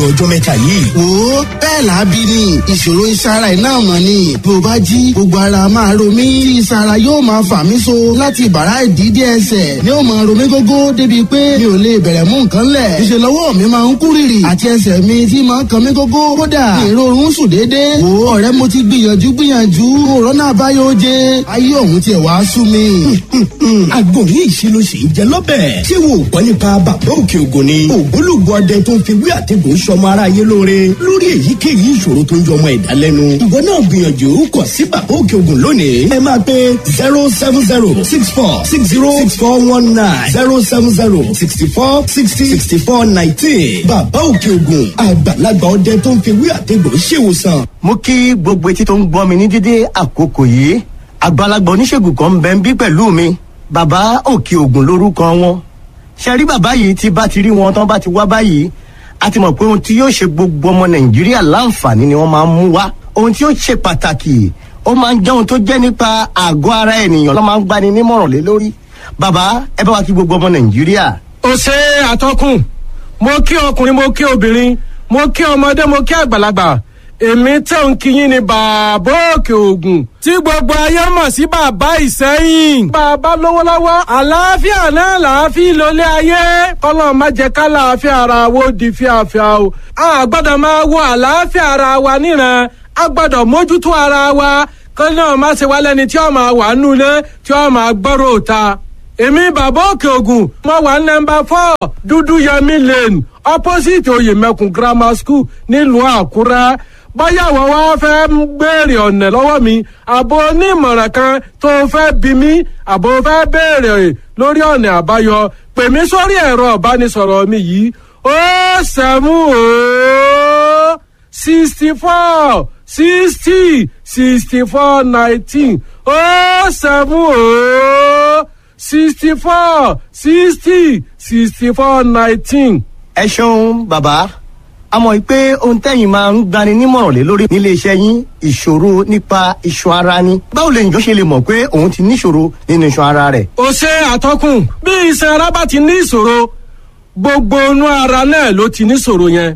ọjọ́ mẹ́ta yìí. wo bẹ́ẹ̀ làábí ni ìṣòro ìsara ẹ̀ náà mọ̀ ni bí o bá jí gbogbo ara máa ro mí tí ìsara yóò máa fà mí so láti bàrá ìdídé ẹsẹ̀ ni ó máa ro mí gógó débi pé mi ò lè bẹ̀rẹ̀ mú nǹkan lẹ̀ ìṣe lọ́wọ́ mi máa ń kú rìrì àti ẹsẹ̀ mi tí máa ń kan mí gógó kódà ìrorun sùn déédéé wo ọ̀rẹ́ mo ti gbìyànjú gbìyànjú òrónà àbáyọ oje ayé òun tiẹ̀ wá sú mi. àgbo ní ìṣirò sì ń jẹ lọ́bẹ̀. ṣé wo gbọ́ nípa bàbá òkè ògùn ni. ògbólógbò ọdẹ tó ń fi wí àtẹ̀gùn sọmọ aráyé lóore lórí èyíkéyìí ìṣòro tó ń jọmọ ẹ̀dá lẹ́nu. ìwọ náà gbìyànjú kàn sí bàbá òkè ògùn lónìí. ẹ máa pe zero seven zero six four six zero six four one nine zero seven zero sixty four sixty sixty four nineteen. bàbá òkè ògùn àgbàlagbà ọdẹ tó ń fi wí àtẹ̀gùn ṣèwòsàn. mo kí gbogbo etí tó ń gbọ́ mi ní dídé àkókò yìí àgbàlagbà oníṣègùn kan ń bẹ ń bí pẹ̀lú mi bàbá òkè ògùn lórúkọ wọn ṣe rí bàbá yìí tí bá ti rí wọn tán bá ti wá báyìí a ti mọ̀ pé ohun tí yóò ṣe gbogbo ọmọ nàìjíríà láǹfààní ni wọ́n máa ń mú wá ohun tí yóò ṣe pàtàkì ó máa ń jẹ́ ohun tó jẹ́ nípa àgọ́ ara ènìyàn ló máa ń gbani nímọ̀ràn lé lórí bàbá ẹ bá wa kí gbogbo ọmọ nàìjíríà. ó ṣe àtọkùn mo kí ọkùnrin mo kí obìnrin mo kí ọmọdé mo kí àgbàlagbà èmi tẹ̀ ń kíyìn ní bàbá òkè ògùn tí gbogbo ayé mọ̀ sí bàbá ìsẹ́yìn. bàbá lówó lọ́wọ́ àlàáfíà náà làáfíà lólé ayé kọ́lọ́ má jẹ́ ká làáfíà ara wo di fíafíà o. a gbọ́dọ̀ máa wo àlàáfíà ara wa níran a gbọ́dọ̀ mójútó ara wa kọ́lọ́ náà má ṣe wá lẹ́ni tí ó máa wà nulẹ̀ tí ó máa gbọ́rọ̀ òta. èmi bàbá òkè ògùn mo wà nọmba four dúdú yẹmi lane opposite oyèmẹkùn grammar school nílùú àkúrẹ́ báyà wọ́n wá fẹ́ ń béèrè ọ̀nà lọ́wọ́ mi àbò onímọ̀ràn kan tó fẹ́ bí mi àbò fẹ́ béèrè lórí ọ̀nà àbáyọ pè mí sórí ẹ̀rọ ìbánisọ̀rọ̀ mi yìí ó sẹ́mú ó sixty four sixty sixty four nineteen ó sẹ́mú ó sixty four sixty sixty four nineteen. ẹ ṣeun bàbá a mọ̀ pé ohun tẹ́yìn máa ń gbani nímọ̀ràn lé lórí nílé iṣẹ́ yín ìṣòro nípa iṣan ara ni báwo lèyìn tó ṣe lè mọ̀ pé òun ti níṣòro nínú iṣan ara rẹ̀. ó ṣe àtọkùn bí iṣan ara bá ti ní ìṣòro gbogbo inú ara náà ló ti níṣòro yẹn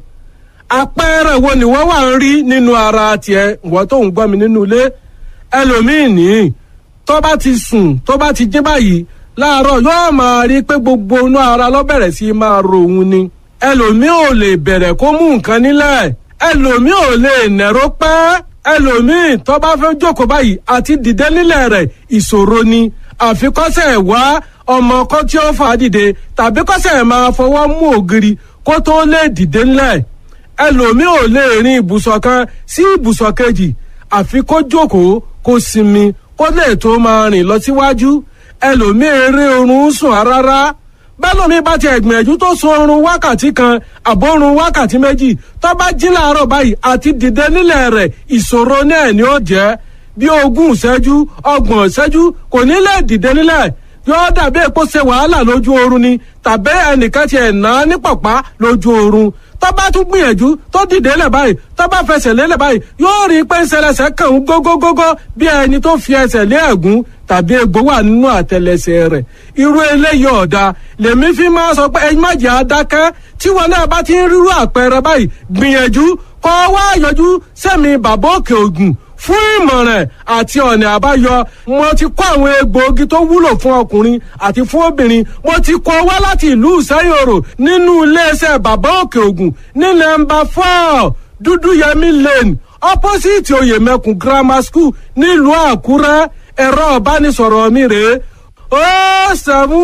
àpẹẹrẹ wo ni wọ́n wà ń rí nínú ara tiẹ̀ wọ́n tó ń gbọ́ mi nínú ilé ẹlòmíín ní tó bá ti sùn tó bá ti jí báyìí láàárọ̀ yóò máa rí pé gbogbo inú ara ló bẹ̀rẹ̀ sí máa ro òun ni ẹlòmíì ò lè bẹ̀rẹ̀ kó mú nǹkan nílẹ̀ ẹlòmíì ò lè nẹ̀rọ pẹ́ ẹlòmíì tó bá fẹ́ jókòó báyìí àti dìde nílẹ̀ rẹ̀ ìṣòro ni àfikọ́sẹ̀ wá ọmọ kan tí ó fà á dìde tàbí kọ́sẹ̀ máa fọwọ́ mú ògiri kó tó lè dìde nílẹ̀ ẹlòmíì ò lè rin ibùsọ̀ kan sí ibùsọ̀ kejì àfi kó jókòó kó sinmi kó lè tó máa rìn lọ síwájú ẹlòmíì rí oorun sùn rárá bẹ́lómi bá ti ẹ̀gbìyànjú tó sun oorun wákàtí kan àbórun wákàtí méjì tó bá jí láàárọ̀ báyìí àti dìde nílẹ̀ rẹ̀ ìṣòro náà ni ó jẹ́ bí ogún ìṣẹ́jú ọgbọ̀n ìṣẹ́jú kò ní lè dìde nílẹ̀ yóò dàbí èpo ṣe wàhálà lójú oorun ni tàbí ẹnìkan ti ẹ̀ ná ní pọ̀pá lójú oorun tó bá tún gbìyànjú tó dìde lẹ̀ báyìí tó bá fẹsẹ̀ lélẹ̀ báyìí yóò rí i pé ńṣẹlẹsẹ̀ kàn ń gógógógó bí ẹni tó fi ẹsẹ̀ lé ẹ̀gún tàbí egbò wà nínú àtẹlẹsẹ̀ rẹ̀ irú eléyìí ọ̀dà lèmi fi máa sọ pé ẹyin má jẹ́ adákẹ́ tí wọn náà bá ti ń rírú àpẹẹrẹ báyìí gbìyànjú kọ́ wá yọjú sẹ́mi bàbá òkè ògùn fún ìmọ̀ràn àti ọ̀nà àbáyọ mo ti kó àwọn egbòogi tó wúlò fún ọkùnrin àti fún obìnrin mo ti kó wá láti ìlú ìsẹ́yòrò nínú iléeṣẹ́ bàbá òkè ògùn ní nọ́mbà four dúdúyẹmí lane opposite oyèmẹkùn grammar school nílùú àkúrẹ́ ẹ̀rọ ìbánisọ̀rọ̀ mi rèé ó sẹ́mu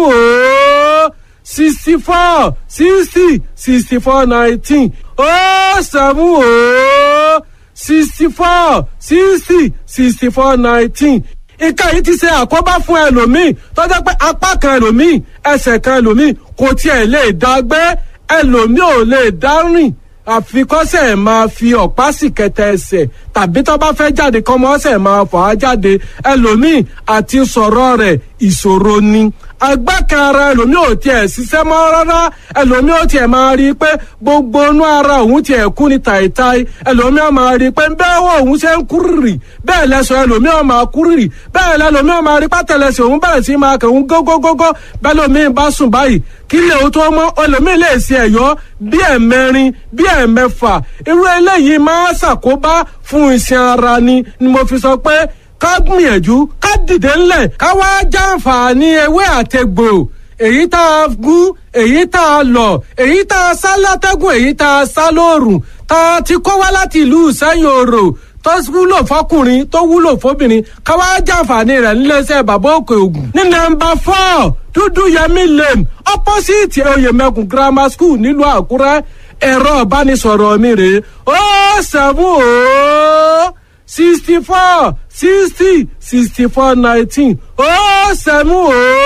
ó sixty four sixty sixty four nineteen ó sẹ́mu ó sixty four sixty sixty four nineteen ìka yìí ti ṣe àkóbá fún ẹlòmíì tó jẹ́ pé apá kan ẹlòmíì ẹsẹ̀ kan ẹlòmíì kò tiẹ̀ lè dá gbé ẹlòmíì ò lè dá rìn àfikọ́sẹ̀ máa fi ọ̀pá sì kẹtẹ ẹsẹ̀ tàbí tó bá fẹ́ jáde kọ́mọ ọ̀sẹ̀ máa fà á jáde ẹlòmíì àti sọ̀rọ̀ rẹ̀ ìṣòro ni agbá kan ara ẹlòmíì ò tiẹ̀ ṣiṣẹ́ mọ́ rárá ẹlòmíì ò tiẹ̀ máa rí i pé gbogbo inú ara òun tiẹ̀ kú ní tàìtàì ẹlòmíì ò máa rí i pé bẹ́ẹ̀ wọ òun ṣe ń kúrìrì bẹ́ẹ̀ lẹ́sọ̀ ẹlòmíì ò máa kúrìrì bẹ́ẹ̀ lẹ́lòmíì ò máa rí pátẹ́lẹsẹ̀ òun bẹ̀rẹ̀ sí máa kẹ̀hún gógógógó bẹ́ẹ̀ lòmíì bá sùn báyìí kí lè o tó mọ́ ẹlòmíì lè ṣe ẹ̀yọ́ bí ẹ̀mẹrin bí ẹ̀mẹfà irú eléyìí máa ṣàkóbá fún iṣan ara ni ni mo fi sọ pé ká gbìyànjú ká dìde ńlẹ̀ ká wá jàǹfààní ewé àtegbò èyí tá a gún èyí tá a lọ èyí tá a sá látẹ́gùn èyí tá a sá lóòrùn tá a ti kó wá láti ìlú sẹ́yìn òrò tó wúlò fọkùnrin tó wúlò fóbìnrin ká wá jàǹfààní rẹ̀ níléeṣẹ́ bàbá òkè ògùn. ní nọ́mbà four dúdú yẹmí lane opposite oyèmẹkùn grammar school nílùú àkúrẹ́ ẹ̀rọ ìbánisọ̀rọ̀ mi rèé ó sẹ́fún ó sixty four sixty sixty four nineteen ó sẹ́mu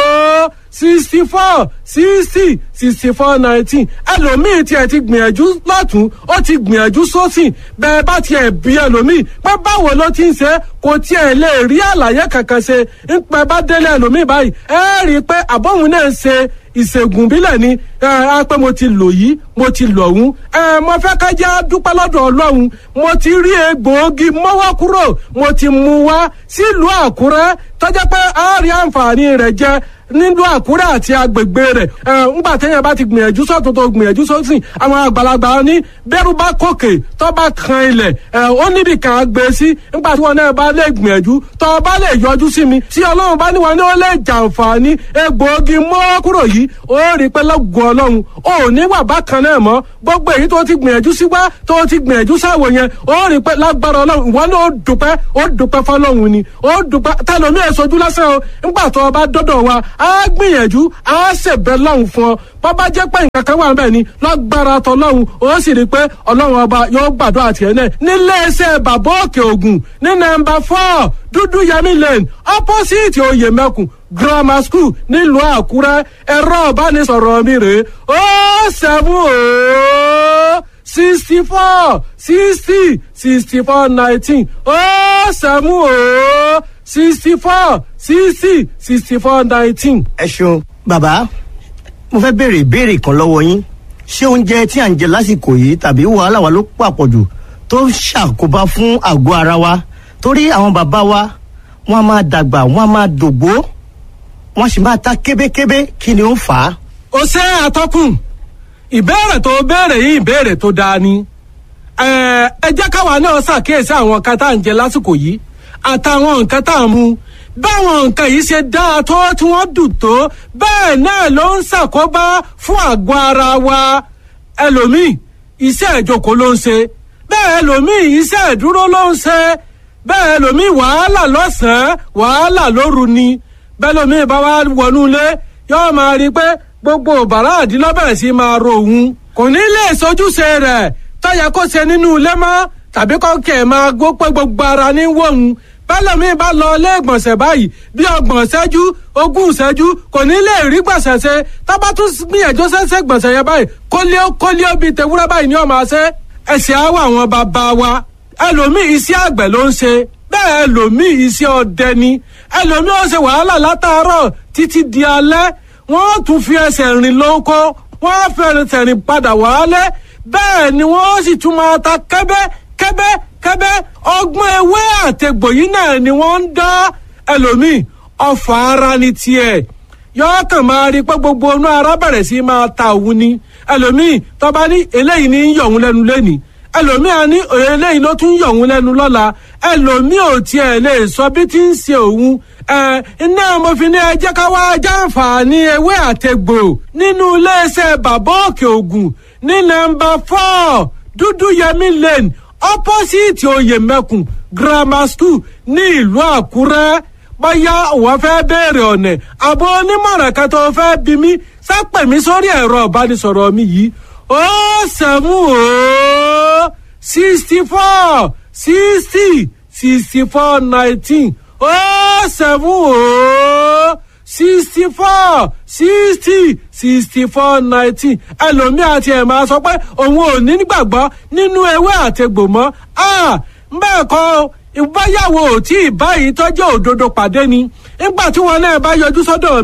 ó sixty four sixty sixty four nineteen ẹlòmíì tiẹ̀ ti gbìyànjú lọ́tún ó ti gbìyànjú sósìn bẹ́ẹ̀ bá tiẹ̀ bí ẹlòmíì pé báwo ló ti ń ṣe kò tiẹ̀ lè rí àlàyé kankan ṣe ń pẹ́ bá délé ẹlòmíì báyìí ẹ rí i pé àbọ̀hún náà ń ṣe ìṣègùn bílẹ̀ ni ẹ á pé mo ti lò yìí mo ti lò ọ̀hún ẹ mo fẹ́ ká jẹ́ dúpẹ́ lọ́dọ̀ ọlọ́run mo ti rí egbòogi mọ́wọ́ kúrò mo ti mú wá sílùú àkúrẹ́ tọ́jà pé a rí àǹfààní rẹ̀ jẹ nílùú àkúrẹ́ àti agbègbè rẹ̀ ẹ ńgbà téèyàn bá ti gbìyànjú sọ́tún tó gbìyànjú sósìn àwọn àgbàlagbà ní bẹ́rù bá kòkè tó bá kan ilẹ̀ ẹ ó níbi kan gbé sí ńgbà tí wọn náà bá lè gbìyànjú tó bá lè yọjú sí mi tí ọlọ́run bá níwọ̀n ní ó lè jàǹfààní egbòogi mọ́ kúrò yìí ó rí pé lọ́gùn ọlọ́run ó ní wà bákan náà mọ́ gbogbo èyí tó ti gbìyànjú sí wá tó ti gbìyànjú sáwò yẹn ó rí pé lágbára ọlọ́run ìwọ náà ó dùpẹ́ ó dùpẹ́ fọlọ́run ni ó dùpẹ́ tẹlomi ẹ̀ sojú lásán o ńgbà tó o bá dọ́dọ̀ wa á gbìyànjú á ṣèbẹ̀ lọ́hùn fún ọ bàbá jẹ́ pé nǹkan kan wà níbẹ̀ ni lágbára tọlọ́hun ó sì rí i pé ọlọ́run ọba yóò gbàdúrà tiẹ̀ náà níléeṣẹ́ bàbá òkè ògùn ní nọ́mbà four dúdú yẹmí lane opposite oyèmẹkùn grammar school nílùú àkúrẹ́ ẹ̀rọ ìbánisọ̀rọ̀ mi rèé ó seven ó sixty four sixty sixty four nineteen ó seven ó sixty four sixty sixty four nineteen. ẹ ṣeun bàbá mo fẹ́ béèrè ìbéèrè kan lọ́wọ́ yín ṣé oúnjẹ tí à ń jẹ lásìkò yìí tàbí wàhálà wa ló pàpọ̀jù tó ń ṣàkóbá fún àgọ́ ara wa torí àwọn bàbá wa wọ́n á máa dàgbà wọ́n á máa dògbó wọ́n sì máa ta kébékébé kí ni ó ń fà á. ó ṣe àtọkùn ìbéèrè tó béèrè yìí ìbéèrè tó dáa ni ẹ ẹ jẹ́ káwa náà ṣàkíyèsí àwọn nǹkan tá à ń jẹ lásìkò yìí àtàwọn nǹkan tá à ń mu báwọn nǹkan yìí ṣe dáa tó tí wọ́n dùn tó bẹ́ẹ̀ náà ló ń ṣàkóbá fún àgọ́ ara wa ẹlòmíì iṣẹ́ ìjókòó ló ń ṣe bẹ́ẹ̀ ẹlòmíì iṣẹ́ ìdúró ló ń ṣe bẹ́ẹ̀ ẹlòmíì wàhálà lọ́sàn-án wàhálà lóru ni bẹ́ẹ̀ ẹlòmíì bá wá wọnú ilé yóò máa rí i pé gbogbo bàrá àdínlọ́bẹ̀rẹ̀ sí máa ro òun kò ní lè sojúṣe rẹ̀ tọ́yẹ kó ṣe nínú ilé mọ́ tàbí kọ́kẹ́ máa gbó pé gbogbo ara ní wọ̀hún bẹ́lẹ̀mí bá lọ ilé ìgbọ̀nsẹ̀ báyìí bí ọgbọ̀n ṣẹ́jú ogún ṣẹ́jú kò ní lè rí gbọ̀nsẹ̀ ṣe tábà tún gbìyànjú ṣẹ́ṣẹ́ gbọ̀nsẹ̀ yẹn báyìí kólíó kólíó bíi tewúrẹ́ báyìí ni ọmọ ṣe ẹ̀sìn àwọ̀ àwọn bàbá wa ẹlòmíì iṣẹ́ àgbẹ̀ ló ń ṣe bẹ́ẹ̀ ẹlòmíì iṣẹ́ ọdẹ ni ẹlòmíì ó ṣe wàhálà látàárọ̀ títí di alẹ́ wọ́n tún fi ẹsẹ̀ rìn lóko wọ́n fi ẹsẹ̀ rìn padà wálé bẹ́ẹ̀ ni wọ́n sì tún máa ta kẹ́bẹ́ kẹ́bẹ́ kẹ́bẹ́ ọgbọ́n ewé àtẹ̀gbò yìí náà ni wọ́n ń dá ẹlòmíì ọfà ara ni tiẹ̀ yọọ kàn máa rí pé gbogbo inú ara bẹ̀rẹ̀ sí máa ta òun ni ẹlòmíì tọ́ba ní eléyìí ní yọ̀ òun lẹ́nu lẹ́nìí ẹlòmíì á ní eléyìí ló tún yọ̀ òun lẹ́nu lọ́la ẹlòmíì ò tiẹ̀ lè sọ bí tí ń ṣe òun ẹ iná mo fi ní ẹ jẹ́ ká wá jàǹfààní ewé àtẹ̀gbò nínú iléeṣẹ́ bàbá òkè ògùn ní nọ́mbà four dúdú yẹmí lane opposite oyèmẹkùn grammar school ní ìlú àkúrẹ́ bóyá òun fẹ́ béèrè ọ̀nà àbọ̀ onímọ̀ràn kan tó fẹ́ bí mi sápẹ̀ mi sórí ẹ̀rọ ìbánisọ̀rọ̀ mi yìí ó sẹ́mu ó sixty four sixty sixty four nineteen ó sẹ́mu ó sixty four sixty sixty four nineteen ẹlòmíì àti ẹ̀ máa sọ pé òun ò ní gbàgbọ́ nínú ewé àtegbò mọ́ bẹ́ẹ̀ kọ́ ìbáyàwó tí ì báyìí tọ́jú òdodo pàdé ni nígbà tí wọn náà bá yọjú sọ́dọ̀ mi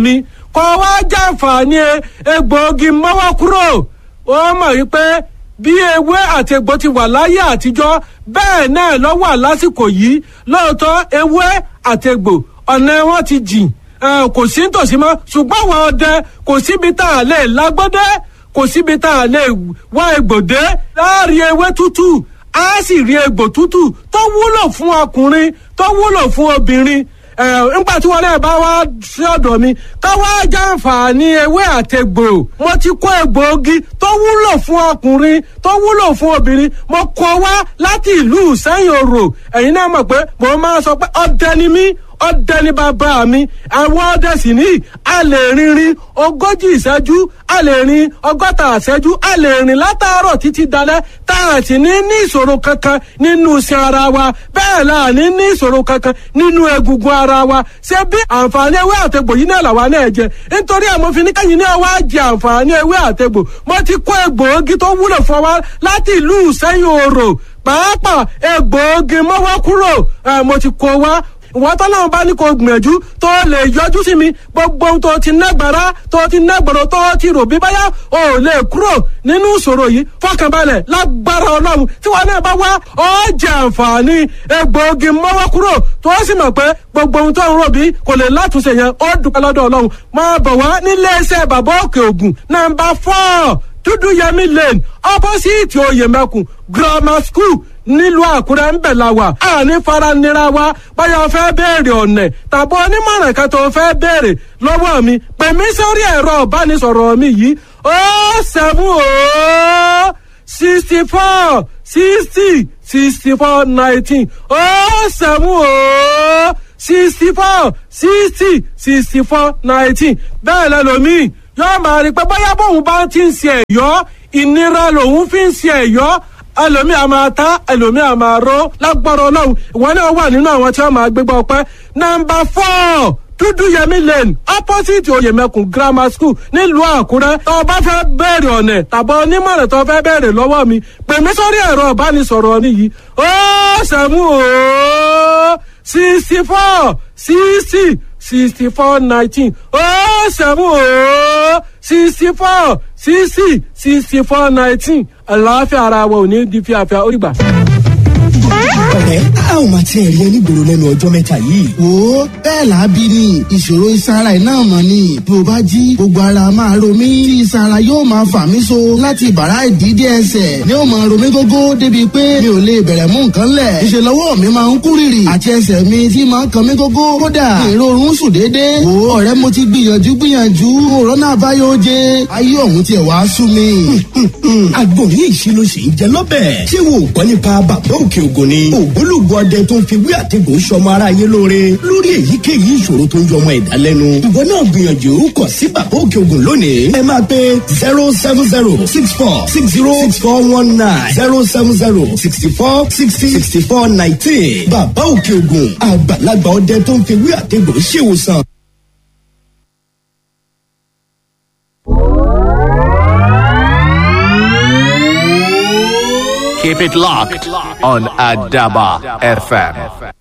kọ́ wá jàǹfààní egbòogi mọ́wọ́ kúrò ó mọ̀ wípé bí ewé àti egbò ti wà láyé àtijọ́ bẹ́ẹ̀ náà ló wà lásìkò yìí lóòótọ́ ewé àti egbò ọ̀nà wọn ti jìn kò sí nítòsí mọ́ ṣùgbọ́n àwọn ọdẹ kò síbi tá a lè lágbọ́dẹ́ kò síbi tá a lè wá egbòdé láàrin ewé tútù á sì rí egbò tútù tó wúlò fún ọkùnrin tó wúlò fún obìnrin nígbà tí wọn náà bá wá sí ọ̀dọ̀ mi ká wá jàǹfààní ewé àtẹgbò mo ti kó egbòogi tó wúlò fún ọkùnrin tó wúlò fún obìnrin mo kó wá láti ìlú sẹ́yìn òrò ẹ̀yin náà mọ̀ pé mo máa sọ pé ọdẹ ni mí ọdẹ ní bàbá mi àwọn ọdẹ sì ní a lè rinrin ogójì ìṣẹ́jú a lè rin ọgọ́ta ìṣẹ́jú a lè rìn látàárọ̀ títí dalẹ́ tá a sì ní ní ìṣòro kankan nínú iṣan ara wa bẹ́ẹ̀ la ní ní ìṣòro kankan nínú egungun ara wa ṣé bí àǹfààní ewé àtegbò yìí náà làwa náà jẹ nítorí àwọn fi ní kẹ́yìn náà wá jẹ àǹfààní ewé àtegbò mo ti kó egbòogi tó wúlò fún wa láti ìlú sẹ́yìn òrò pàápàá egbòogi mọ́wọ́ kúrò mo ti kó wa ìwọ́n tọ́lọ́run bá ní kó gbìyànjú tó lè yọjú sí mi gbogbo ohun tó ti nágbára tó ti nágbọ̀rọ̀ tó ti rò bí báyà ò lè kúrò nínú ìṣòro yìí fọkànbalẹ̀ lágbára ọlọ́run tí wọn náà bá wá ọ jẹ àǹfààní egbòogi mọ́wọ́ kúrò tó sì mọ̀ pé gbogbo ohun tó ń rò bí kò lè látúnṣe yẹn ó dúpẹ́ lọ́dọ̀ ọlọ́run máa bọ̀ wá nílé iṣẹ́ bàbá òkè ògùn nàmbà fọ́ọ̀ dúdú yẹmí lane opposite oyèmẹkùn grammar school nílùú àkúrẹ́ ń bẹ̀ la wà àní faranira wa báyọ̀ fẹ́ béèrè ọ̀nẹ̀ tàbí onímọ̀ràn kan tó fẹ́ béèrè lọ́wọ́ mi pè mí sórí ẹ̀rọ ìbánisọ̀rọ̀ mi yìí ó sẹ́mu ó sixty four sixty sixty four nineteen ó sẹ́mu ó sixty four sixty sixty four nineteen bẹ́ẹ̀ lẹ́lòmíì yóò máa rí pé bóyá bóun bá ti ń ṣe ẹ̀yọ́ ìnira lòun fi ń ṣe ẹ̀yọ́ ẹlòmíì a máa ta ẹlòmíì a máa ró lágbára ọlọ́run ìwọ náà wà nínú àwọn tí wọ́n máa gbégbá ọpẹ́ nọ́mbà four dúdú yẹmí lane opposite oyèmẹkùn grammar school nílùú àkúrẹ́ tó o bá fẹ́ bẹ̀rẹ̀ ọ̀nẹ̀ tàbí onímọ̀ràn tó o fẹ́ bẹ̀rẹ̀ lọ́wọ́ mi pè mí sórí ẹ̀rọ ìbánisọ̀rọ̀ mi yìí ó sẹ́mu ó sixty four sixty sixty four nineteen ó sẹ́mu ó sixty four sixty sixty four nineteen àlàáfíà ara wa ò ní di fíafíà ó rí gbà. ọ̀rẹ́ a ò máa tiẹ̀ rí ẹ nígboro lẹ́nu ọjọ́ mẹ́ta yìí. wo bẹ́ẹ̀ làábí ni ìṣòro ìsara iná mọ̀ ni bí o bá jí gbogbo ara máa ro mí tí ìsara yóò máa fà mí so láti bàrá ìdídé ẹsẹ̀ ni ó máa ro mí gógó débi pé mi ò lè bẹ̀rẹ̀ mú nǹkan lẹ̀ ìṣe lọ́wọ́ mi máa ń kú rìrì àti ẹsẹ̀ mi tí máa ń kan mí gógó kódà èrò oorun sùn déédéé wo ọ̀rẹ́ mo ti gbìyànjú gbìyànjú òrónà àbáyọ oje ayé ọ̀hún tiẹ̀ wá sú mi. àgbo ní ìṣirò sì ń jẹ lọ́bẹ̀. ṣé wo ò gbọ́ nípa bàbá òkè ògùn ni. ògbólógbò ọdẹ tó ń fi wí àtẹ̀gùn sọmọ aráyé lóore lórí èyíkéyìí ìṣòro tó ń jọ ọmọ ẹ̀dá lẹ́nu. ìwọ náà gbìyànjú kọ sí bàbá òkè ògùn lónìí. ẹ máa pe zero seven zero six four six zero six four one nine zero seven zero sixty four sixty sixty four nineteen. bàbá òkè ògùn àgbàlagbà ọdẹ tó ń fi wí àtẹ̀gùn ṣèwòsàn. Keep it locked on Adaba FM.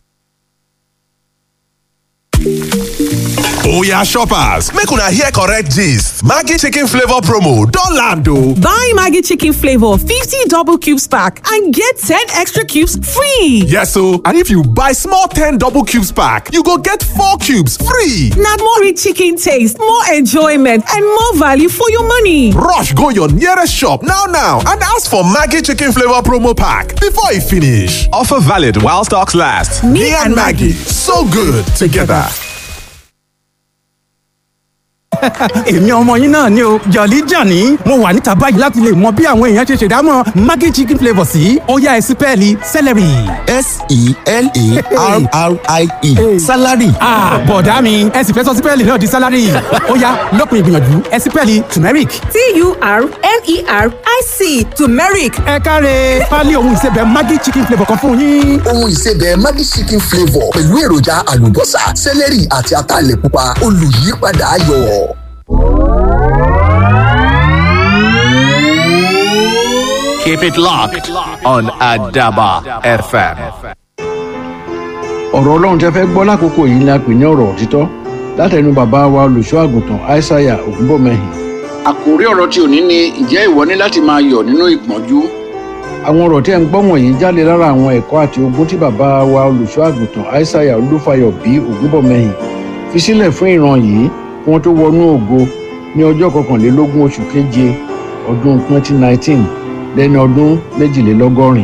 Oya shoppers, make una hear correct gist. Maggi chicken flavor promo don land o. Buy Maggie Chicken Flavor 50 double cubes pack and get 10 extra cubes free. Yes o, and if you buy small 10 double cubes pack, you go get 4 cubes free. Now more rich chicken taste, more enjoyment, and more value for your money. Rush go your nearest shop now now and ask for Maggi chicken flavor promo pack before e finish. Offer valid while stocks last. Me, and Maggie, so good together. èmi ọmọ yín náà ni o jọ̀lí jàní mo wà níta báyìí láti lè mọ bí àwọn èèyàn ṣe ṣèdámọ̀ maggi chicken flavour sí ọ̀yá ẹ̀sìn pẹ́ẹ́lí celery. s-e-l-a-r-r-i-e salary. bọ̀dá mi ẹ̀sìn fẹ́ sọ sí pẹ́ẹ́lí náà di salary ọ̀yá lópin ìgbìyànjú ẹ̀sìn pẹ́ẹ́lí turmeric. T-U-R-M-E-R-I-C turmeric. ẹ káre pálí ohun ìsebẹ̀ maggi chicken flavour kan fún yín. ohun ìsebẹ̀ Maggi chicken flavour pẹ̀lú èròjà àlùbọ́sà sẹ́lẹ̀rì àti ataalẹ̀ pupa olùyípadà ayọ̀. Keep it locked on Adaba FM. ọ̀rọ̀ ọlọ́run tẹ́ fẹ́ gbọ́ lákòókò yìí ni a pè ní ọ̀rọ̀ òtítọ́ látẹnu bàbá wa olùṣọ́ àgùntàn aishaiya ògúnbọ̀mẹ́hìn. àkòrí ọ̀rọ̀ tí òní ni ìjẹ́ ìwọ ní láti máa yọ̀ nínú ìpọ́njú. àwọn ọ̀rọ̀ tí ẹ̀ ń gbọ́ wọ̀nyí jáde lára àwọn ẹ̀kọ́ àti ogun tí bàbá wa olùṣọ́ àgùntàn aishaiya olúfayọ bí ògúnbọ̀mẹ́hìn fi sílẹ̀ fún ìran yìí kí wọ́n tó wọnú ògo ní ọjọ́ kọkànlélógún oṣù keje ọdún 2019 lẹ́ni ọdún méjìlélọ́gọ́rin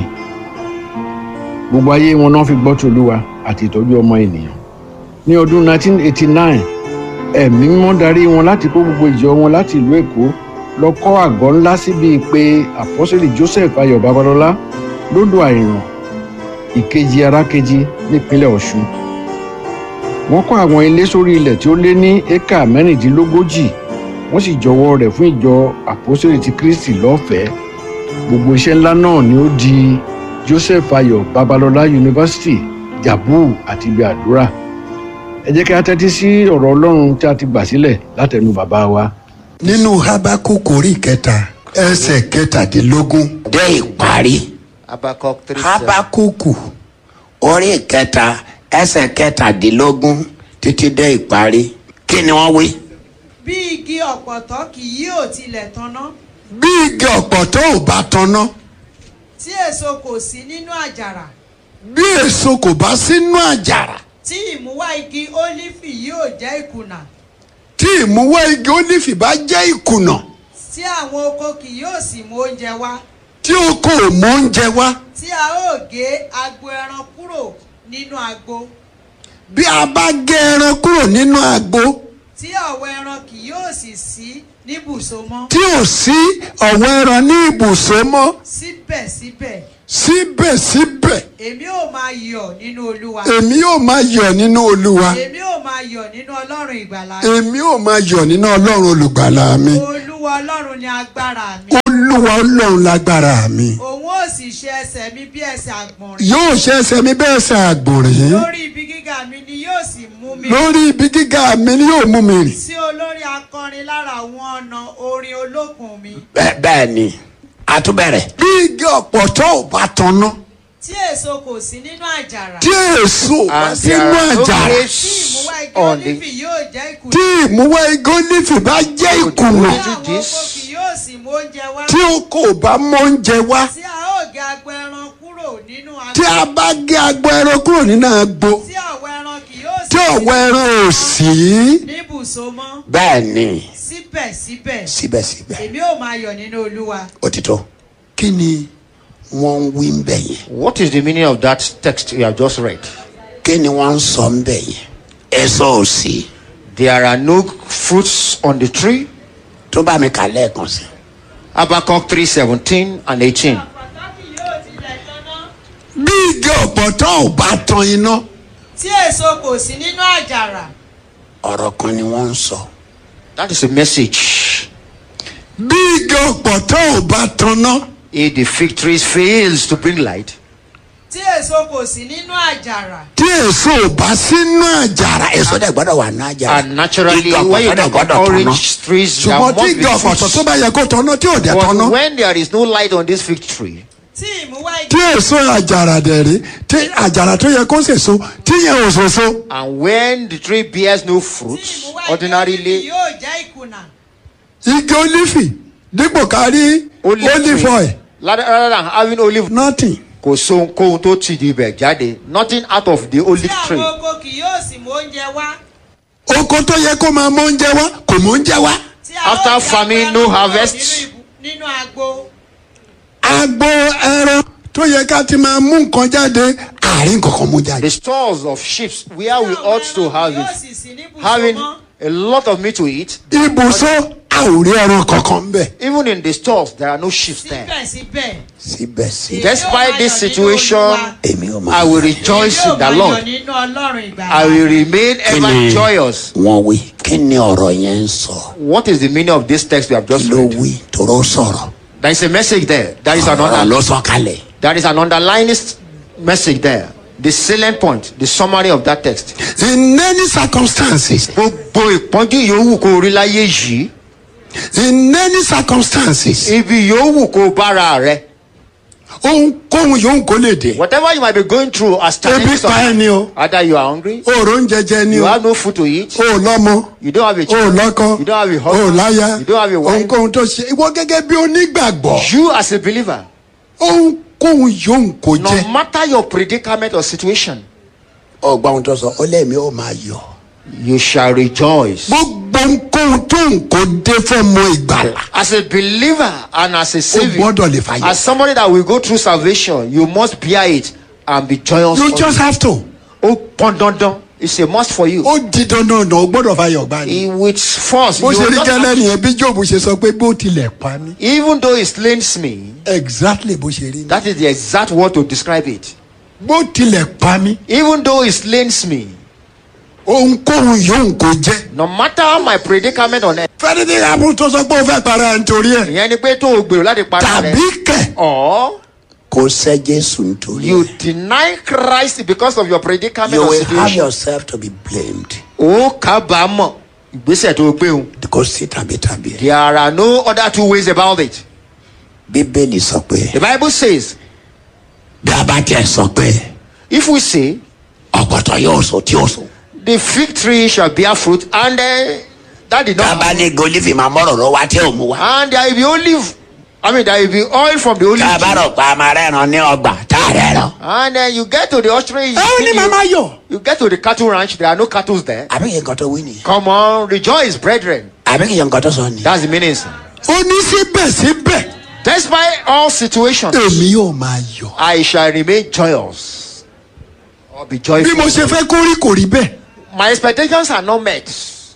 gbogbo ayé wọn náà fi gbọ́ tòlúwa àti ìtọ́jú ọmọ ènìyàn ní ọdún 1989 ẹ̀mí mímọ́ darí wọn láti kó gbogbo ìjọ wọn láti ìlú èkó lọ kọ́ àgọ́ ńlá síbi pé àpọ́sẹ̀lì joseph ayọ̀ babalọ́lá lódò àìràn ìkejì arákejì nípínlẹ̀ ọ̀ṣun wọ́n kọ́ àwọn ilé sórí ilẹ̀ tí ó lé ní éka mẹ́rìndínlógójì wọ́n sì jọwọ́ rẹ̀ fún ìjọ àpọ́sẹ̀lì ti kristi lọ́fẹ̀ẹ́ gbogbo iṣẹ́ ńlá náà ni ó di joseph ayọ̀ babalọ́lá yunifásitì jabu àti ibi àdúrà ẹ jẹ́ kí a tẹ́tí sí ọ̀rọ̀ ọlọ́run tí a ti gbà sílẹ̀ látẹnu bàbá wa. nínú habakuku orí kẹta ẹsẹ̀ kẹtàdínlógún dé ìparí habakuku orí kẹta ẹsẹ̀ kẹtàdínlógún títí dé ìparí kí ni wọ́n wí. bí igi ọ̀pọ̀tọ́ kì yóò tilẹ̀ tanná bí igi ọ̀pọ̀tọ́ ò bá tanná tí èso kò sí nínú àjàrà bí èso kò bá sínú àjàrà tí ìmúwá igi ólífì yóò jẹ́ ìkùnà tí ìmúwá igi ólífì bá jẹ́ ìkùnà tí àwọn oko kì yóò sì mú oúnjẹ wá tí o kò mọ oúnjẹ wá tí a ó gé agbo ẹran kúrò nínú agbo bí a bá gé ẹran kúrò nínú agbo tí ọ̀wọ́ ẹran kì yóò sì sí níbùsọ mọ́ tí ò sí ọ̀wọ́ ẹran ní ibùsọ̀ mọ́ síbẹ̀síbẹ̀ síbẹ̀síbẹ̀ èmi ò máa yọ̀ nínú olúwa èmi yóò máa yọ̀ nínú olúwa èmi ò máa yọ̀ nínú ọlọ́run ìgbàlà èmi yóò máa yọ̀ nínú ọlọ́run olùgbàlà mi olúwa ọlọ́run ni agbára mi olúwa ọlọ́run lágbára mi òun ó sì ṣe ẹsẹ̀ mi bí ẹsẹ̀ àgbọ̀nrín yóò ṣe ẹsẹ̀ mi bẹ́ẹ̀ ṣe àgbòrìn lórí ibi gíga mi ni yóò sì mú mi lórí ibi gíga mi ni yóò mú mi rìn sí olórí akọrin lára àwọn ọ̀nà orin olókùn mi bẹ́ẹ̀ bẹ́ẹ̀ ni àtúbẹ̀rẹ̀ bí igi ọ̀pọ̀tọ́ ò bá tanná tí èso kò sí nínú àjàrà tí èso ò bá And sínú there are no àjàrà grapes tí ìmúwá igi on olífì the yóò jẹ́ ìkùnà tí ìmúwá igi olífì bá jẹ́ ìkùnà tí àwọn oko kì yóò sì mú oúnjẹ wá tí o kò bá mọ oúnjẹ wá tí a ó gé agbo ẹran kúrò nínú agbo tí a bá gé agbo ẹran kúrò nínú agbo tí ọ̀wọ́ ẹran kì yóò sì tí ọ̀wọ́ ẹran ò sí. níbùsọ mọ́ bẹ́ẹ̀ ni síbẹ̀síbẹ̀ síbẹ̀síbẹ̀ èmi ò máa yọ̀ nínú olúwa òtítọ́ kí ni wọ́n ń wí ń bẹ̀ yẹn What is the meaning of that text you have just read? kí ni wọ́n ń sọ ń bẹ̀ yẹn ẹ̀sọ́ ò sí There are no fruits on the tree. tó bá mi kà lẹ́ẹ̀kan sí. Habakkuk 3 17 and 18. bí igi ọ̀pọ̀tọ́ ò bá tan iná tí èso kò sí nínú àjàrà ọ̀rọ̀ kan ni wọ́n ń sọ. That is a message. bí igi ọ̀pọ̀tọ́ ò bá tanná If the fig tree fails to bring light, tí èso kò sí nínú àjàrà tí èso ò bá sínú àjàrà èso dẹ̀ gbọ́dọ̀ wà ní àjàrà. and naturally, igi when you ọ̀pọ̀tọ́ dẹ̀ talk gbọ́dọ̀ about tanná. orange trees, there ṣùgbọ́n tí must igi be ọ̀pọ̀tọ́ tó fruits. bá yẹ kó tanná tí ò dẹ̀ tanná. But when there is no light on this fig tree, tí ìmúwá tí igi èso àjàrà dẹ̀ rí tí àjàrà tó yẹ kó sèso tí yẹn ò sèso. and when the tree bears no tí fruits, ìmúwá igi olífì ordinarily, yóò jẹ́ ìkùnà igi olífì dípò kárí olive olive tree, oil rather, rather than having olive, nothing. kò sóhunkóhun tó ti di ibẹ̀ jáde, nothing out of the tí olive àwọn tree. oko kì yóò sì mú oúnjẹ wá oko tó yẹ kó máa mọ oúnjẹ wá kò mọ oúnjẹ wá. tí a ó After gé famine, agbo no ẹran kúrò harvest. nínú ibu- nínú agbo agbo ẹran tó yẹ ká ti máa mú nǹkan jáde àárín kankan mú jáde. The stores of sheep where we tí àwọn ought to ẹran have kì yóò it, sì sí níbùsọ having mọ́ a lot of meat to eat. ibùsọ a ò rí ẹran kankan bẹ. Even in the stores, there are no sheep there. síbẹ̀síbẹ̀ síbẹ̀síbẹ̀ Despite this situation, èmi ò I máa. will rejoice èmi ò in the máa yọ̀ Lord. nínú ọlọ́run ìgbàlà I will remain Kí ever ni joyous. wọ́n wí kí ni ọ̀rọ̀ yẹn ń sọ. What is the meaning of this text we have just ló read? wí tòró sọ̀rọ̀. There is a message there. There is an ọ̀rọ̀ under, ló sọ kalẹ̀. there is an underlying s- message there. The salient point, the summary of that text. in any circumstances Gbogbo ìpọ́njú yòówù kó rí láyé yìí, in any circumstances ibi yòówù kó bára rẹ, ohunkóhun yòówù kó lè dé. Whatever you might be going through as ebi challenges, pa ẹ ni o. either you are hungry, òòrò ń jẹjẹ ni you o. have no food to eat, o ò lọ́mọ. you don't have a o ò child, lọ́kọ. you don't have a o ò husband, láya. you don't have a wife. ohunkóhun tó ṣe ìwọ gẹ́gẹ́ bí onígbàgbọ́. You as a believer, ohunkóhun yòówù kó no jẹ́. matter your predicament or situation, ọgbà ohun tó sọ ó lẹ́mìí ó máa yọ. you shall rejoice. gbogbo ohunkóhun tó ń kó dé fọ́mọ ìgbàlà. As a believer and as a o savior, gbọ́dọ̀ lè fàyè. as somebody that will go through salvation, you must bear it and be joyous. you of just it. have to. ó pọn dandan it's a must for you. ó di dandan náà o gbọ́dọ̀ fàyè ọgbà ni. with force bó you ṣe will rí not gẹ́lẹ́ have- nìyẹn bí job ṣe sọ pé bó tilẹ̀ pa mí. even though it slains me exactly bó ṣe rí ni. that is the exact word to describe it bó tilẹ̀ pa mí. even though it slains me ohunkóhun yòówù kó jẹ́. no matter my predicament on earth. fẹ́ni tí àbúrò tó sọ pé ó fẹ́ para ẹ̀ nítorí ẹ̀. ìyẹn ni pé tó o gbèrò láti para rẹ. tàbí kẹ̀. or kò sẹ́ jésù nítorí you deny Christ because of your predicament you or will have situation. yourself to be blamed. ó kábàámọ̀ ìgbésẹ̀ tó o gbé o. kò sí tàbí tàbí ẹ̀. there are no other two ways about it. bíbélì sọ pé the bible says bí a bá tiẹ̀ sọ pé if we say ọ̀pọ̀tọ̀ yóò sọ tí ó sọ. the fig tree shall bear fruit and uh, that did not tábà ní golifi máa mọ̀rọ̀ lọ wá tí ò mú wa. and there will be olive i mean there will be oil from the olive tábà tree rọ̀ pa máa rẹ̀ràn ní ọgbà tá a rẹ̀ràn. and then you get to the ostrich ẹ ó ní màmá yọ. you get to the cattle ranch there are no cattle there àbí kì í nǹkan tó wí nìyẹn. come on rejoice brethren àbí kì í nǹkan tó sọ nìyẹn. that's the meaning sir. ó ní síbẹ̀síbẹ̀. despite all situations èmi yóò máa yọ. i shall remain joyous or be bí joyful mo ṣe fẹ́ kó rí kò rí bẹ́ẹ̀. my expectations are not met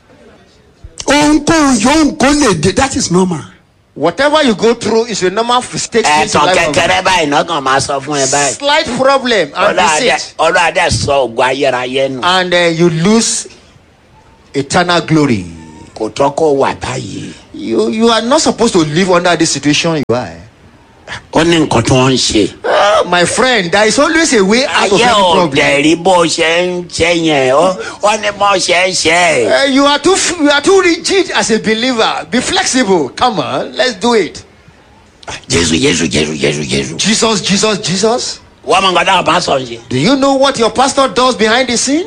ohunkóhun yòówù kó lè dé that is normal. whatever you go through is a normal mistake in ẹ̀tàn life of kékeré báyìí náà kàn máa sọ fún ẹ báyìí. slight problem and visit ọlọ́adẹ sọ ògùn ayérayé nù. and uh, you lose eternal glory. kò tọ́ kó wà báyìí. You you are not supposed to live under this situation you are. ó ní nǹkan tí wọ́n ń ṣe. Ah, my friend there is always a way out of ayé any ò problem. dẹ̀rí bó ṣe ń ṣe yẹn ó ó ní bó ṣe ń ṣe. Uh, you are too f- you are too rigid as a believer be flexible come on let's do it. jésù jésù jésù jésù jésù. Jesus Jesus Jesus. wọ́n mọ nǹkan táwọn bá sọ ṣe. Do you know what your pastor does behind the scene?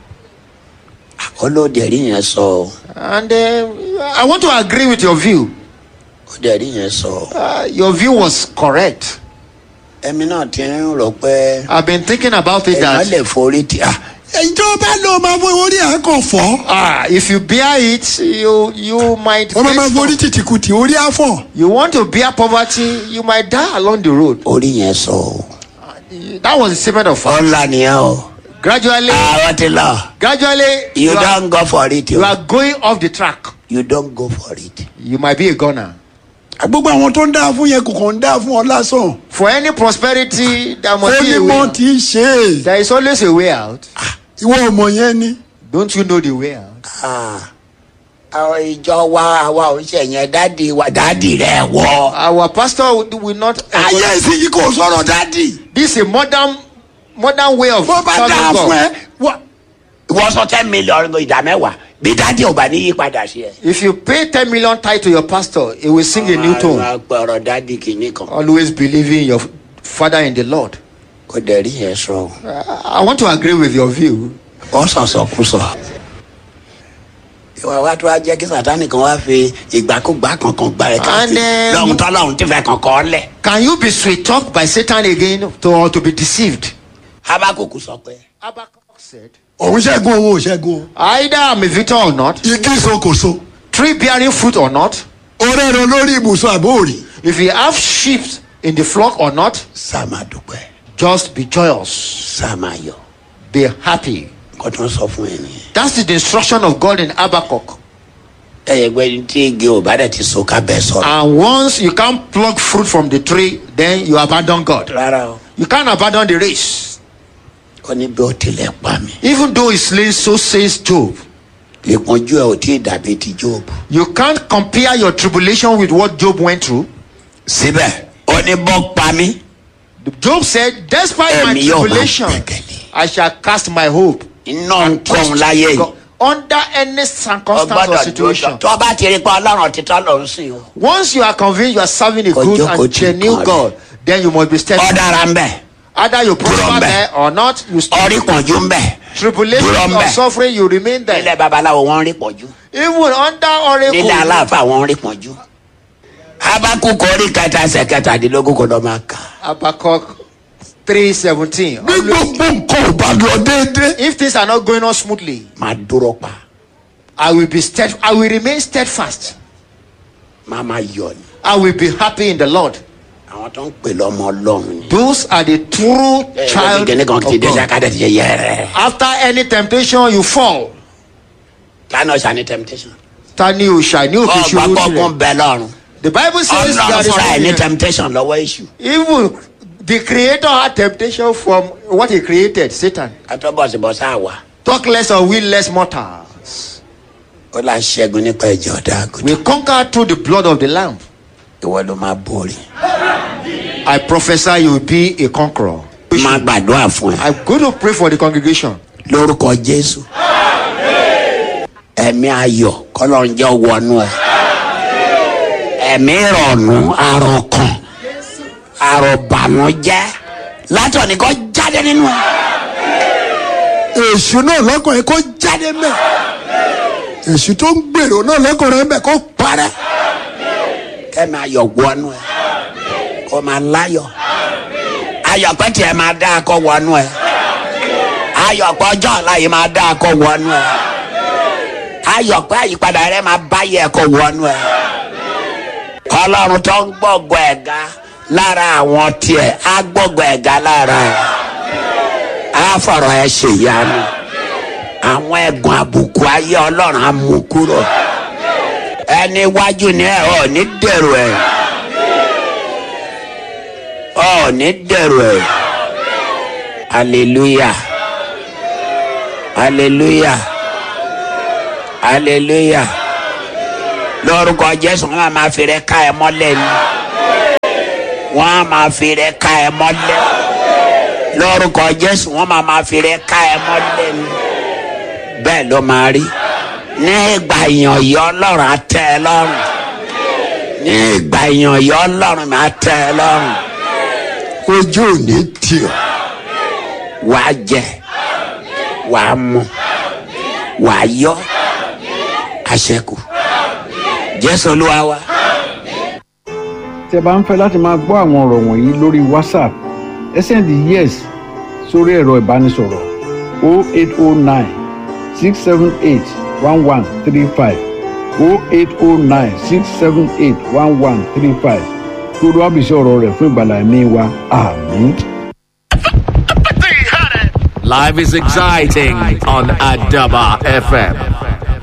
ó ló dẹ̀rí yẹn sọ o. And uh, I want to agree with your view. ó dẹ̀rí yẹn sọ o. Uh, your view was correct. ẹ̀mí náà ti ń rò pé I've been thinking about it èèyàn that lè forí ti. ìjọba ló máa fọ orí ẹ̀ kàn fọ́. ah, if you bear it, you you might. wọ́n máa máa face forí tìtìkùtì orí àfọ̀. You want to bear poverty, you might die along the road. orí yẹn sọ o. That was the statement of fact. ọ̀la nìyẹn o. Gradually, àwọn ti lọ. gradually, you are, don go for it you o. are going off the track. you don go for it. You might be a gunner. gbogbo àwọn tó ń dá fún yẹn kò kàn ń dá fún ọ lásán. For any prosperity, there ó must be ní a way. mọ́ out. tí í ṣe é. There is always a way out. ìwọ ọmọ yẹn ni. Don't you know the way out? àwọn ìjọ wa àwa ò ṣe yẹn dádì wa dádì rẹ wọ. Our pastor will- will not. ayé ìsinyìí kò sọ̀rọ̀ dádì. This is a modern, modern way of bó bá serving dáa fún God. ẹ. wọ- ìwọ sọ ten million ìdá mẹ́wàá bí dádì ò bá ní yí padà sí ẹ. If you pay 10 million tithe to your pastor, he will sing a new tone. máa pẹ̀rọ dádì kìíní kan. Always believing in your father in the Lord. kò dẹ̀ rí yẹn sọ. I want to agree with your view. wọ́n sọ̀sọ̀ kú sọ. ìwà wa tó wá jẹ́ kí sàtánì kan wá fi ìgbàkúgbà kankan gbà ẹ̀ And, káàkiri um, lọ́hùn tó lọ́hùn tí fẹ́ kankan lẹ̀. Can you be sweet talked by Satan again to, or to be deceived? habakuku sọ pé. Habakkuk said, òun ṣẹ́gun òun ò ṣẹ́gun o. Either I'm a victor or not, igi so kò so. tree bearing fruit or not, ọ̀rẹ́ rẹ lórí ibùsùn àbóòrì. if you have sheep in the flock or not, sáà máa dúpẹ́. just be joyous, sáà máa yọ. be happy. nǹkan tó ń sọ fún ẹ nìyẹn. That's the instruction of God in Habakkuk. ẹyẹ gbẹ tí igi ò bá dẹ̀ ti so ká bẹ́ẹ̀ sọ̀rọ̀. And once you can't pluck fruit from the tree, then you abandon God. rárá o. You can't abandon the race. ó ní bí ó tilẹ̀ pa mí. Even though he slays, so says Job. ìpọ́njú ẹ ò tí ì dàbí ti job. You can't compare your tribulation with what Job went through. síbẹ̀ ó ní bọ́ pa mí. Job said, Despite my Èmi yóò máa tribulation, I shall cast my hope. iná ń kóhun láyé yìí. God. Under any circumstance or ọgbọ́dọ̀ dúró situation. tó bá ti rí pa ọlọ́run títọ́ ló ń sìn o. Once you are convinced you are serving a Kò good jókòó and tì genuine kan rẹ̀. God, then you must be steadfast. ọ̀daràn ń bẹ̀ Either you prosper there or not, you stay. ọ̀rí pọ̀njú ń bẹ̀ Tribulation Dúró ń or bẹ̀. suffering, you remain there. nílẹ̀ babaláwo wọ́n ń rí pọ̀jú Even under oracle. nílẹ̀ aláàfáà wọ́n ń rí pọ̀jú abakukọ orí kẹta ẹsẹ̀ kẹtàdínlógún kò lọ́ máa kà. Habakkuk 3:17. bí gbogbo nǹkan ò bá lọ déédéé. If things are not going on smoothly, máa dúró pa I will be stead. I will remain steadfast. máa máa yọ ni. I will be happy in the Lord. àwọn tó ń pè lọ́mọ ọlọ́run ni. Those are the true child kíni kan ti of dé God. sakadẹ ti ṣe yẹrẹ. After any temptation, you fall. lánàá ṣàní temptation. Tani òòṣà ní òkè ọgbà ṣòro kọkún tirẹ̀. bẹ lọ́run. The Bible says ọlọ́run that fúnra ẹ̀ ní is temptation lọ́wọ́ èṣù. even the creator had temptation from what he created, Satan. kátó bọ̀sibọ̀sá àwa. Talk less or we less mortals. ó là ń ṣẹ́gun nípa ẹ̀jẹ̀ ọ̀dà àgùntàn. We conquer through the blood of the Lamb. ìwọ ló máa borí. I prophesy you will be a conqueror. máa gbàdúrà fún ẹ. I'm going to pray for the congregation. lórúkọ jésù. ẹ̀mí ayọ̀ kọ́lọ́ ń jẹ́ wọnú ẹ. ẹ̀mí ìrọ̀nù àròkàn àròbànújẹ́ látọ̀ ní kò jáde nínú ẹ. èṣù náà lọ́kàn yẹn kó jáde mẹ́. èṣù tó ń gbèrò náà lọ́kàn rẹ̀ mẹ́ kó parẹ́. kẹ́mi ayọ̀ wọnú ẹ kó máa láyọ̀ ayọ̀ pẹ́ tiẹ̀ máa dá akọ wọnú ẹ ayọ̀ pé ọjọ́ ọ̀la yìí máa dá akọ wọnú ẹ ayọ̀ pé àyípadà rẹ máa báyẹ̀ ẹ̀kọ́ wọnú ẹ ọlọ́run tó ń gbọ́gbọ́ ẹ̀ga lára àwọn tiẹ̀ á gbọ́gbọ́ ẹ̀ga lára ẹ̀ á fọ̀rọ̀ ẹ ṣèyanu àwọn ẹ̀gùn àbùkù ayé ọlọ́run á mú kúrò ẹni iwájú ni ẹ ò ní dèrò ẹ ò ní dèrò ẹ hallelujah hallelujah hallelujah lórúkọ jésù wọn máa fi rẹ ká ẹ mọlẹ ni wọn máa fi rẹ ká ẹ mọlẹ lórúkọ jésù wọn máa máa fi rẹ ká ẹ mọlẹ ni bẹẹ ló máa rí ní ìgbà èèyàn yọ ọlọrun á tẹ ẹ lọrùn ní ìgbà èèyàn yọ ọlọrun á tẹ ẹ lọrùn ojú ò ní tì ọ wàá jẹ wàá mu wàá yọ àṣẹkù jésù olúwa wa. tẹ bá ń fẹ́ láti máa gbọ́ àwọn ọ̀rọ̀ wọ̀nyí lórí whatsapp ẹ sẹ́ndì yes sórí ẹ̀rọ ìbánisọ̀rọ̀ 0809 678 1135 0809 678 1135 kí olúwa bìí sí ọ̀rọ̀ rẹ̀ fún ìgbàlá ẹ̀mí wa àmín. Life is exciting on Adaba FM.